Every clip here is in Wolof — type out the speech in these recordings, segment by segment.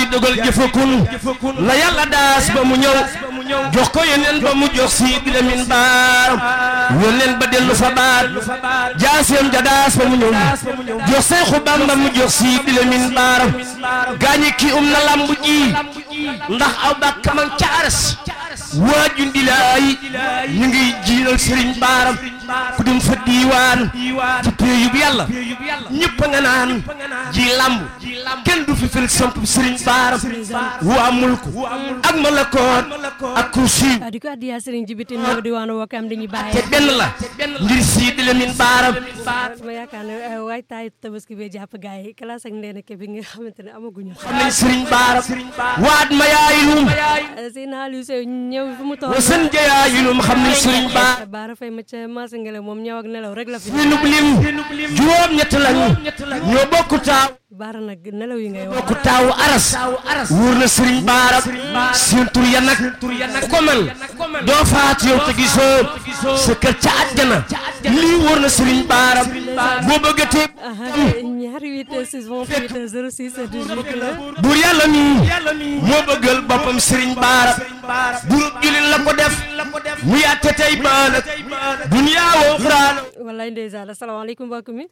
si dogal jëfakun la yàlla daas ba mu ñëw jox ko yeneen ba mu jox si bi lamin baaram yónneen ba dellu fa baat jaaseem ja daas ba mu ñëw jox Seexu Bamba mu jox si bi lamin baaram gaañi kii um na lamb ji ndax aw bàkkamam ca aras waaju ndilaay ñu ngi jiinal sëriñ baaram ku dem fa diiwaan ci péeyub yàlla ñëpp a nga naan ji lamb kenn du fi fil samp sëriñ baaram waa mulku ak malakoot ak kursi di ko addiya sëriñ jibitin moo di waanu wokam dañuy te bàyyi benn la ngir sii di la min baaram ma yaakaar ne waay taay tabaski bee jàpp gars yi classe ak ndeena ke bi nga xamante ne amaguñu xam nañ sëriñ baaram waat ma yaayilum seen xaal yu sew ñëw fu mu toog wasan ja yaayilum xam nañ sëriñ baaram baara fay ma ca maasa ngele moom ñëw ak nelaw rek la fi ñu nub lim juróom ñett lañu ñoo bokku taaw baara nag nelaw yi ngay wax bokku taawu aras wóor na sëriñ baaram seen tur ya nag ku ko mel doo faat yow te gisoo sa kër ca àjjana lii wóor na sëriñ baaram boo bëggatee ñaari 8 6 28 06 18 la buur yàlla mi moo bëggal boppam sëriñ baaram burub julin la ko def mu yàtte tey baalag duniyaa woo xuraan wallaay ndeysaan asalaamaaleykum mbokk mi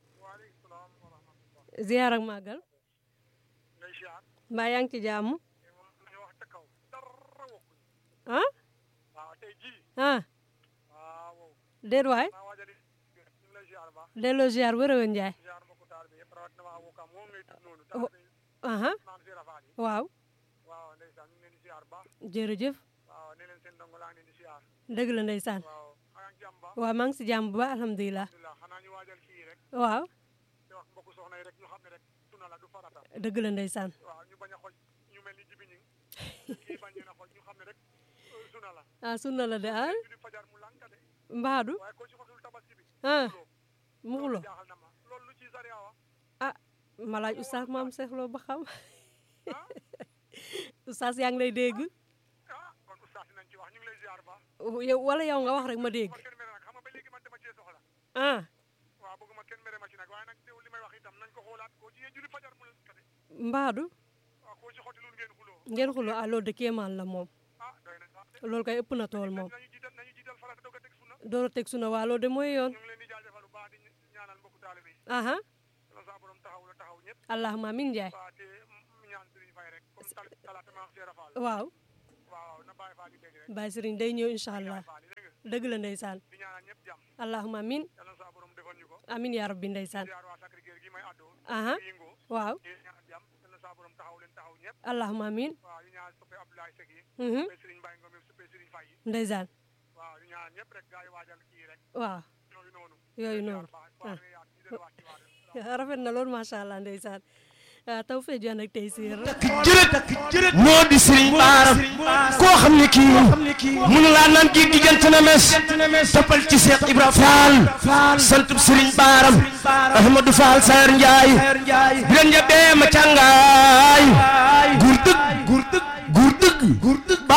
ziar ak màggal mbaa yaa ngi ci jàmm ah ah déet waay delloo ziar wërë wën njaay aha waaw jërëjëf dëgg la ndeysaan waaw maa ngi si jàmm bu baax alhamdulilah waaw dëgg la ndeysaan ah sunna la de ah mbaadu ah mu xulo ah ma laaj oustaz maam seexloo ba xam oustaz yaa ngi lay dégg yow wala yow nga wax rek ma dégg ah mbaadu ngeen xulo ah loolu de kéemaan la moom loolu kay ëpp na tool moom door a teg suna waa loolu de mooy yoon aha allahuma amin njaay waaw Baye Serigne day ñëw incha allah dëgg la ndeysaan allahuma amin amin yaa rabbi ndeysaan aha waaw allahuma amin mhm ndeysaan waaw yooyu noonu ah rafet na loolu macha allah ndeysaan ah taw fee jox nag tey siir jërët moo di sëriñ baaram koo xam ne kii mënu laa naan gi diggante na mes toppal ci Seex Ibra Faal santub sëriñ baaram Ahmadou Faal Sayar Njaay bilen ja bee ma càngaay